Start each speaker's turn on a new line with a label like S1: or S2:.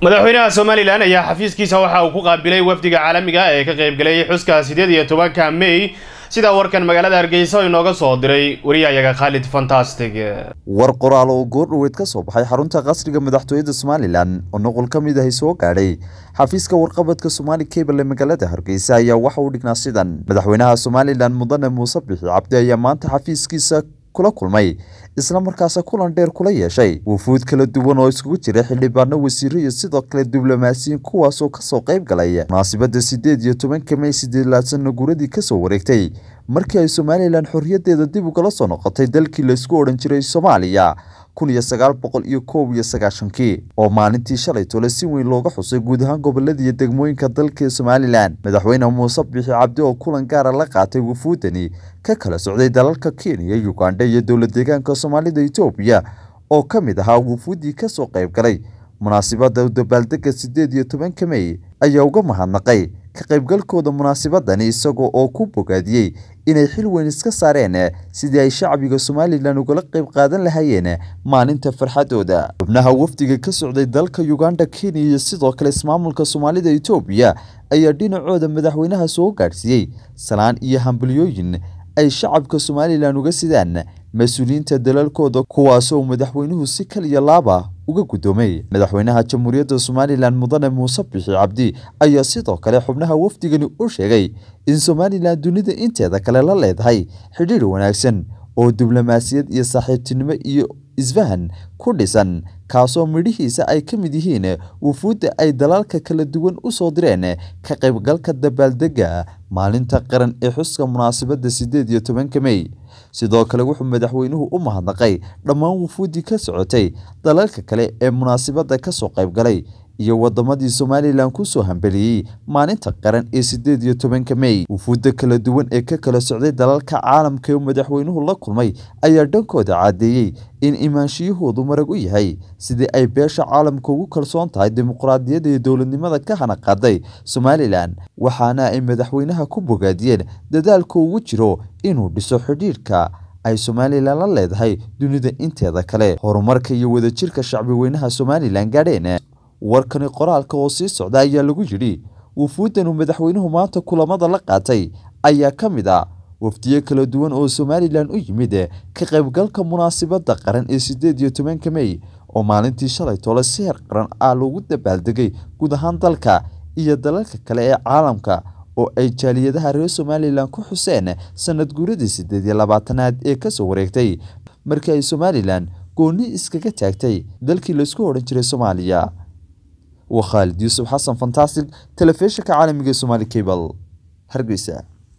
S1: madaxweynaha somalilan ayaa xafiiskiisa waxa uu ku qaabilay wafdiga caalamiga ee ka qaybgalayay xuska sideed iyo tobanka may sida warkan magaalada hargeysa inooga soo diray wariyahayaga khaalid fantastic
S2: war qoraal oo goordhoweed ka soo baxay xarunta qasriga madaxtooyada somalilan oo noqol ka mid ahi soo gaadhay xafiiska warqabadka somaali cable ee magaalada hargeysa ayaa waxa uu dhignaa sidan madaxweynaha somalilan mudane muuse bixi cabdi ayaa maanta xafiiskiisa kula kulmay isla markaasa kulan dheer kula yeeshay wufuud kala duwan oo iskugu jira xildhibaano wasiiro iyo sidoo kale diblomaasiyiin kuwaasoo kasoo qayb galay munaasibadda sideed iyo tobanka may sideedlaadsanna guuradii kasoo wareegtay markii ay somalilan xorriyadeeda dib ugala soo noqotay dalkii laysku odhan jiray soomaaliya kun iyo sagaal boqol iyo koob iyo sagaashankii oo maalintii shalay tole si weyn looga xusay guud ahaan gobolada iyo degmooyinka dalka somalilan madaxweyne muuse bixi cabdi oo kulan gaara la qaatay wufuudani ka kala socday dalalka kenya uganda iyo dowla deegaanka soomaalida etoobiya oo ka mid ahaa wufuuddii kasoo qayb galay munaasibadda dabaaldega sideed iyo tobanka may ayaa uga mahadnaqay ka qaybgalkooda munaasibadani isagoo oo ku bogaadiyey inay xil weyn iska saareen sidii ay shacbiga somalilan ugala qayb qaadan lahaayeen maalinta farxadooda xubnaha wafdiga ka socday dalka uganda kenya iyo sidoo kale ismaamulka soomaalida etoobiya ayaa dhinacooda madaxweynaha soo gaadhsiiyey salaan iyo hambalyooyin ay shacabka somalilan uga sidaan mas-uuliyiinta dalalkooda kuwaasoo madaxweynuhu si kaliya laaba uga guddoomay madaxweynaha jamhuuriyadda somalilan mudane muuse bixi cabdi ayaa sidoo kale xubnaha wafdigani u sheegay in somalilan dunida inteeda kale la leedahay xidhiidh wanaagsan oo diblomaasiyad iyo saaxiibtinimo iyo isfahan ku dhisan kaasoo midhihiisa ay ka mid yihiin wufuudda ay dalalka kala duwan u soo direen ka qaybgalka dabaaldega maalinta qaran ee xuska munaasabadda sideed iyo tobanka may sidoo kale wuxuu madaxweynuhu u mahadnaqay dhammaan wufuuddii ka socotay dalalka kale ee munaasabadda kasoo qaybgalay iyo wadamadii somalilan kusoo hambeliyey maalinta qaran ee sideed iyo tobanka may wufuudda kala duwan ee ka kala socday dalalka caalamka ee madaxweynuhu la kulmay ayaa dhankooda caddeeyey in imaanshiyahoodu marag u yahay sidii ay beesha caalamka ugu kalsoon tahay dimuqraadiyadda iyo dowladnimada ka hana qaaday somalilan waxaana ay madaxweynaha ku bogaadiyeen dadaalka ugu jiro inuu dhiso xidhiidhka ay somalilan la leedahay dunida inteeda kale horumarka iyo wadajirka shacbi weynaha somalilan gaadheen warkani qoraalka oo sii socda ayaa lagu yidhi wufuuddanu madaxweynuhu maanta kulamada la qaatay ayaa ka mid ah wafdiyo kala duwan oo somalilan u yimid ka qaybgalka munaasibadda qaran ee sideed iyo tobanka may oo maalintii shalay tole si heer qaran ah loogu dabaaldegay guud ahaan dalka iyo dalalka kale ee caalamka oo ay jaaliyadaha reer somalilan ku xuseen sanad guuradii sideed iyo labaatanaad ee kasoo wareegtay markii ay somalilan goonni iskaga taagtay dalkii laysku odhan jiray soomaaliya waa khaalid yuusuf xasan fantastic telefishinka caalamiga somaali cable hargeysa